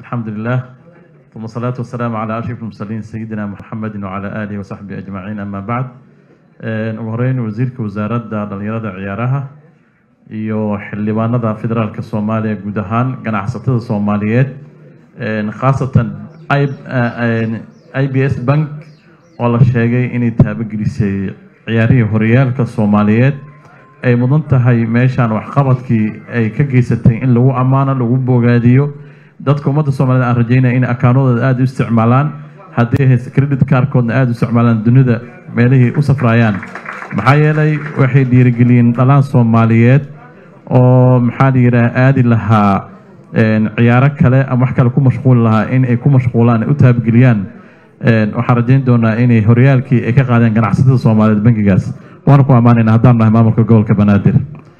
الحمد لله ثم الصلاة والسلام على أشرف المرسلين سيدنا محمد وعلى آله وصحبه أجمعين أما بعد ugu horeyn wasiirka wasaaradda dhalinyarada ciyaaraha iyo xildhibaanada federaalka soomaaliya guud ahaan ganacsatada soomaaliyeed khaasatan i b s bank oo la sheegay inay taabagelisay ciyaarihii horyaalka soomaaliyeed ay mudan tahay meeshaan waxqabadkii ay ka geysatay in lagu ammaano lagu bogaadiyo dadka ummadda soomaaliyed aan rajeynaya in akaanadooda aada u isticmaalaan haddii hayse credit kaarkoodna aada u isticmaalaan dunida meelihii u safraayaan maxaa yeelay waxay dhiirigeliyeen dhalaan soomaaliyeed oo maxaa la yidhaah aadi lahaa ciyaaro kale ama wax kale ku mashquuli lahaa in ay ku mashquulaan ay u taabageliyaan waxaan rajeyn doonaa inay horyaalkii ay ka qaadeen ganacsatada soomaaliyeed bankigaas waana ku ammaanayna haddaan nahay maamulka gobolka banaadir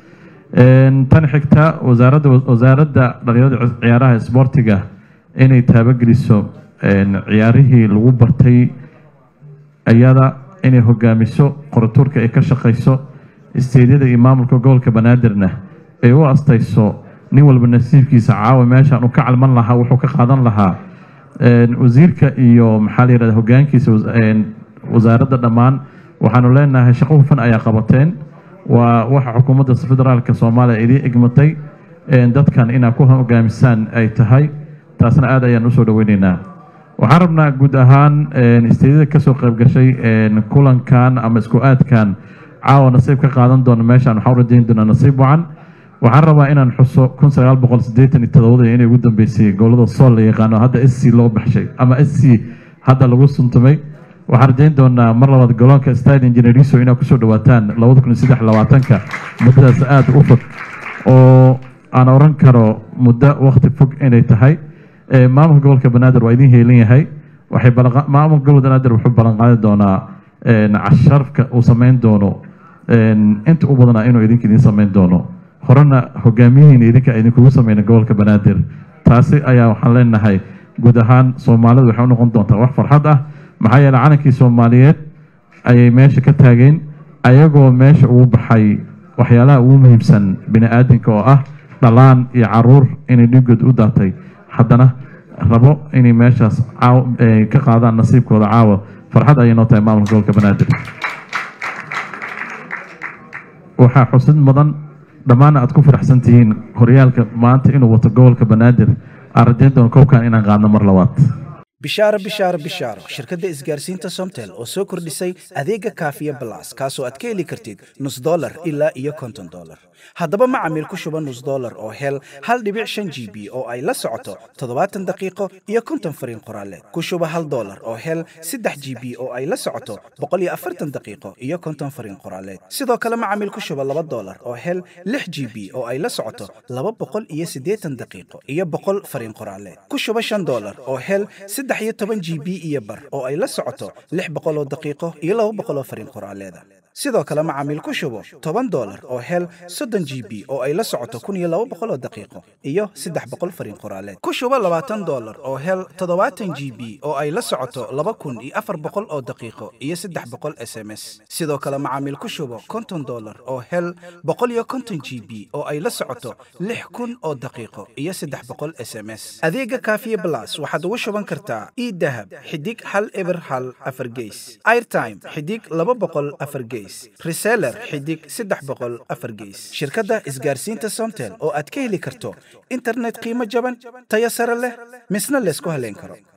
tan xigta wasaaradda wasaaradda dhalinyarada ciyaaraha isboortiga inay taabageliso ciyaarihii lagu bartay iyada inay hogaamiso qoratuurka ay ka shaqayso isteedyada iyo maamulka gobolka banaadirna ay u astayso nin walba nasiibkiisa caawa meeshaan uu ka calman lahaa wuxuu ka qaadan lahaa wasiirka iyo maxaa la yihahda hogaankiisa wasaaradda dhammaan waxaanu leenahay shaqo hufan ayaa qabateen waa waxa xukuumadda federaalka soomaaliya idii egmatay dadkan inaa ku hogaamisaan ay tahay taasna aad ayaan usoo dhaweyneynaa waxaan rabnaa guud ahaan isteedyada kasoo qayb gashay kulankan ama isku aadkan caawa nasiib ka qaadan doona meeshaan waxaan rajeyn doonaa nasiib wacan waxaan rabaa inaan xuso kun sagaal boqol siddeetan iyo todobada inay ugu dambeysay gobolada sool la yaqaano hadda s c loo baxshay ama s c hadda lagu suntumay waxaan rajeyn doonaa mar labaad goloonka stade engineriso inaad kusoo dhawaataan labada kun iyo saddex labaatanka muddadaas aada u fog oo aan oran karo muddo wakti fog inay tahay maamulka gobolka banaadir waa idin heelan yahay waxay maamulka gobolka banaadir wuxuu ballan qaadi doonaa casharafka uu sameyn doono inta u badanaa inuu idinka idin sameyn doono horena hogaamiyihiina idinka idinkugu sameyna gobolka banaadir taasi ayaa waxaan leenahay guud ahaan soomaalidu waxay u noqon doontaa wax farxad ah maxaa yeele calankii soomaaliyeed ayay meesha ka taageen ayagoo meesha ugu baxay waxyaalaha ugu muhiimsan bini aadamka oo ah dhalaan iyo caruur inay dhiigood u daatay haddana rabo inay meeshaas ka qaadaan nasiibkooda caawa farxad ayay noo tahay maamulka gobolka banaadir waxaa xusid mudan dhammaanna aad ku faraxsan tihiin horyaalka maanta inuu wato gobolka banaadir aan rajeyn doono kowkan inaan qaadno mar labaad bishaaro bishaaro bishaaro shirkadda isgaarsiinta somtel oo soo kordhisay adeega kaafiya balas kaasoo aad ka heli kartid nus dolar ilaa iyo konton dolar haddaba macamiil ku shuba nus dolar oo hel hal dhibic shan g b oo ay la socoto toddobaatan daqiiqo iyo konton fariin qoraaleed ku shuba hal dolar oo hel saddex g b oo ay la socoto boqol iyo afartan daqiiqo iyo konton fariin qoraaleed sidoo kale macamiil ku shuba laba dolar oo hel lix g b oo ay la socoto laba boqol iyo siddeetan daqiiqo iyo boqol fariin qoraaleed ku shuba shan dolar oo hel saddex iyo toban g b iyo bar oo ay la socoto lix boqol oo daqiiqo iyo laba boqol oo fariin qoraaleeda sidoo kale macaamiil ku shubo toban dolar oo hel soddon g b oo ay la socoto kun iyo laba boqol oo daqiiqo iyo saddex boqol fariin qoraaleed ku shubo labaatan dolar oo hel toddobaatan g b oo ay la socoto laba kun iyo afar boqol oo daqiiqo iyo saddex boqol s m s sidoo kale macaamiil ku shubo konton dolar oo hel boqol iyo konton g b oo ay la socoto lix kun oo daqiiqo iyo saddex boqol s m s adeega kaafiye blas waxaad ugu shuban kartaa idahab xidig hal eber hal afar geys airtime xidig laba boqol afar geys reseller xidig saddex boqol afar geys shirkadda isgaarsiinta somtel oo aad ka heli karto internet qiimo jaban tayo sare leh misna laysku haleyn karo